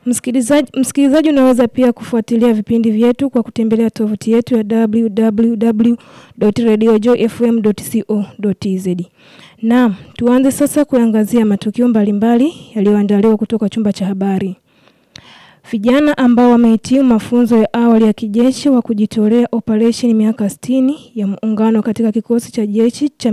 Msikilizaji, msikilizaji unaweza pia kufuatilia vipindi vyetu kwa kutembelea tovuti yetu ya www.radiojoyfm.co.tz. Naam, tuanze sasa kuangazia matukio mbalimbali yaliyoandaliwa kutoka chumba cha habari. Vijana ambao wamehitimu mafunzo ya awali ya kijeshi wa kujitolea operation miaka 60 ya muungano katika kikosi cha jeshi cha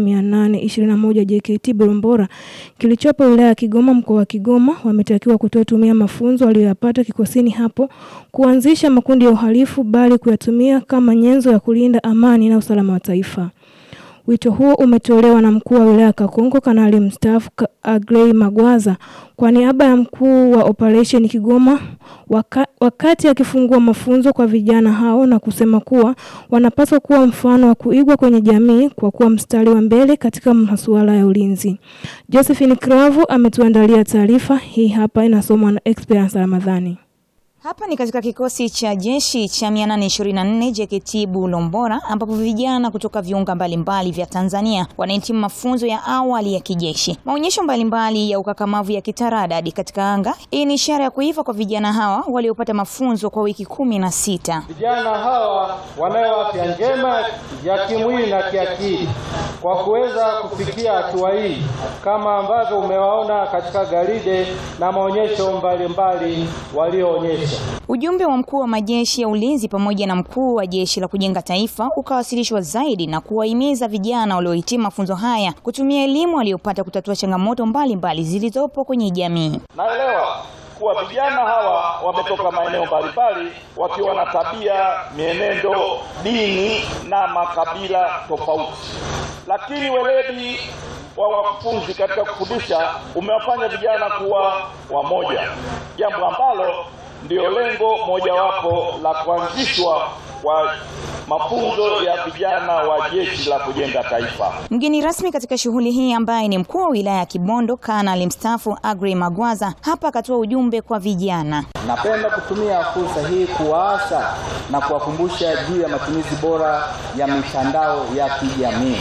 821 JKT Bulombora kilichopo wilaya ya Kigoma mkoa wa Kigoma wametakiwa kutotumia mafunzo waliyoyapata kikosini hapo kuanzisha makundi ya uhalifu bali kuyatumia kama nyenzo ya kulinda amani na usalama wa taifa. Wito huo umetolewa na mkuu wa wilaya Kakonko Kanali mstaafu Agrey Magwaza kwa niaba ya mkuu wa operation Kigoma waka, wakati akifungua mafunzo kwa vijana hao na kusema kuwa wanapaswa kuwa mfano wa kuigwa kwenye jamii kwa kuwa mstari wa mbele katika masuala ya ulinzi. Josephine Kravu ametuandalia taarifa hii hapa inasomwa na Experience Ramadhani. Hapa ni katika kikosi cha jeshi cha 824 JKT Bulombora ambapo vijana kutoka viunga mbalimbali vya Tanzania wanahitimu mafunzo ya awali ya kijeshi. Maonyesho mbalimbali ya ukakamavu ya kitaradadi katika anga. Hii ni ishara ya kuiva kwa vijana hawa waliopata mafunzo kwa wiki kumi na sita. Vijana hawa wanayo afya njema ya kimwili na kiakili kwa kuweza kufikia hatua hii kama ambavyo umewaona katika garide na maonyesho mbalimbali walioonyesha. Ujumbe wa mkuu wa majeshi ya ulinzi pamoja na mkuu wa jeshi la kujenga taifa ukawasilishwa zaidi na kuwahimiza vijana waliohitimu mafunzo haya kutumia elimu waliyopata kutatua changamoto mbalimbali zilizopo kwenye jamii. Naelewa kuwa vijana hawa wametoka maeneo mbalimbali wakiwa na tabia, mienendo, dini na makabila tofauti, lakini weledi wa wakufunzi katika kufundisha umewafanya vijana kuwa wamoja, jambo ambalo ndio lengo mojawapo la kuanzishwa kwa mafunzo ya vijana wa jeshi la kujenga taifa. Mgeni rasmi katika shughuli hii ambaye ni mkuu wa wilaya ya Kibondo Kanali mstaafu Agrey Magwaza hapa akatoa ujumbe kwa vijana. Napenda kutumia fursa hii kuwaasa na kuwakumbusha juu ya matumizi bora ya mitandao ya kijamii.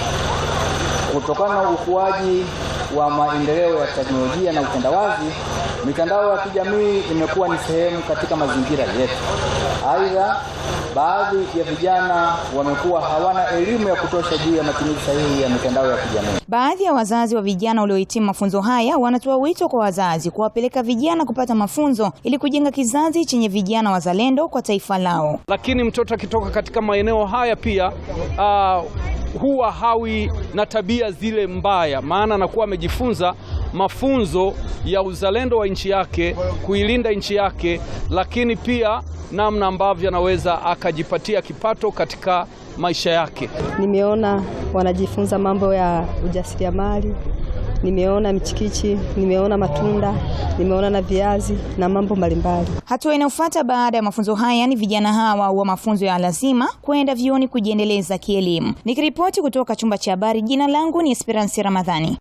Kutokana na ukuaji wa maendeleo ya teknolojia na utandawazi, mitandao ya kijamii imekuwa ni sehemu katika mazingira yetu. Aidha, baadhi ya vijana wamekuwa hawana elimu ya kutosha juu ya matumizi sahihi ya mitandao ya kijamii. Baadhi ya wazazi wa vijana waliohitimu mafunzo haya wanatoa wito kwa wazazi kuwapeleka vijana kupata mafunzo ili kujenga kizazi chenye vijana wazalendo kwa taifa lao. Lakini mtoto akitoka katika maeneo haya pia uh, huwa hawi na tabia zile mbaya, maana anakuwa amejifunza mafunzo ya uzalendo wa nchi yake, kuilinda nchi yake, lakini pia namna ambavyo anaweza akajipatia kipato katika maisha yake. Nimeona wanajifunza mambo ya ujasiriamali, nimeona michikichi, nimeona matunda, nimeona na viazi na mambo mbalimbali. Hatua inayofuata baada ya mafunzo haya ni vijana hawa wa mafunzo ya lazima kwenda vyuoni kujiendeleza kielimu. Nikiripoti kutoka chumba cha habari, jina langu ni Esperance Ramadhani.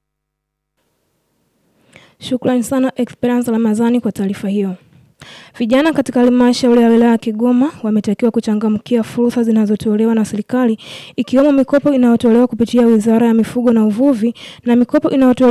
Shukrani sana Esperance Ramadhani kwa taarifa hiyo. Vijana katika halmashauri ya wilaya ya Kigoma wametakiwa kuchangamkia fursa zinazotolewa na serikali ikiwemo mikopo inayotolewa kupitia Wizara ya Mifugo na Uvuvi na mikopo inayotolewa